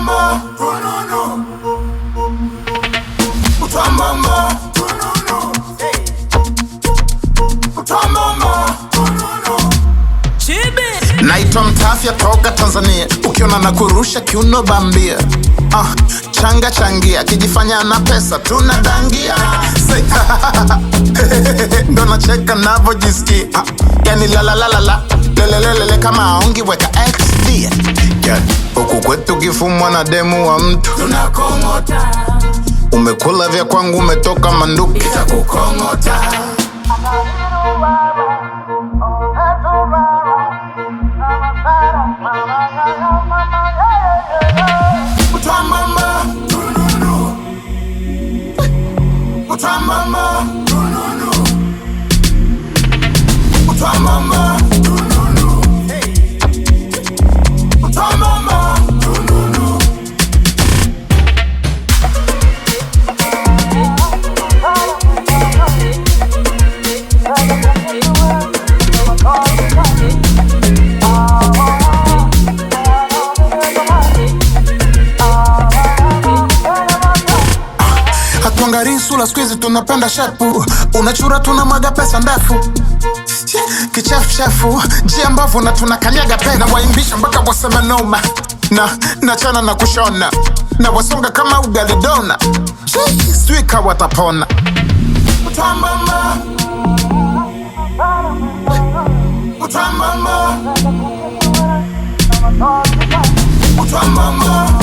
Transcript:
Utwambamba, tununu. Utwambamba, tununu. Utwambamba, tununu. Naitwa Mtafya toka Tanzania, ukiona na kurusha kiuno bambia. Ah, changa changia, kijifanya na pesa tunadangia. Say, ndo nacheka navyojisikia. Ah, yani lalalalala lelelelele kama aongi weka XD. Yeah, huku kwetu kifumwa na demu wa mtu tunakongota. Umekula vya kwangu, umetoka manduki itakukongota. Utwambamba, tununu. Utwambamba, tununu. Utwambamba, tununu. Utwambamba, tununu. hatuangarii sura skuizi tunapenda shepu unachura tunamwaga pesa ndefu kichefuchefu njia mbavu na tunakanyaga pe na waimbisha mpaka waseme noma na nachana na kushona na wasonga kama ugalidona swika watapona Utwambamba. Utwambamba. Utwambamba.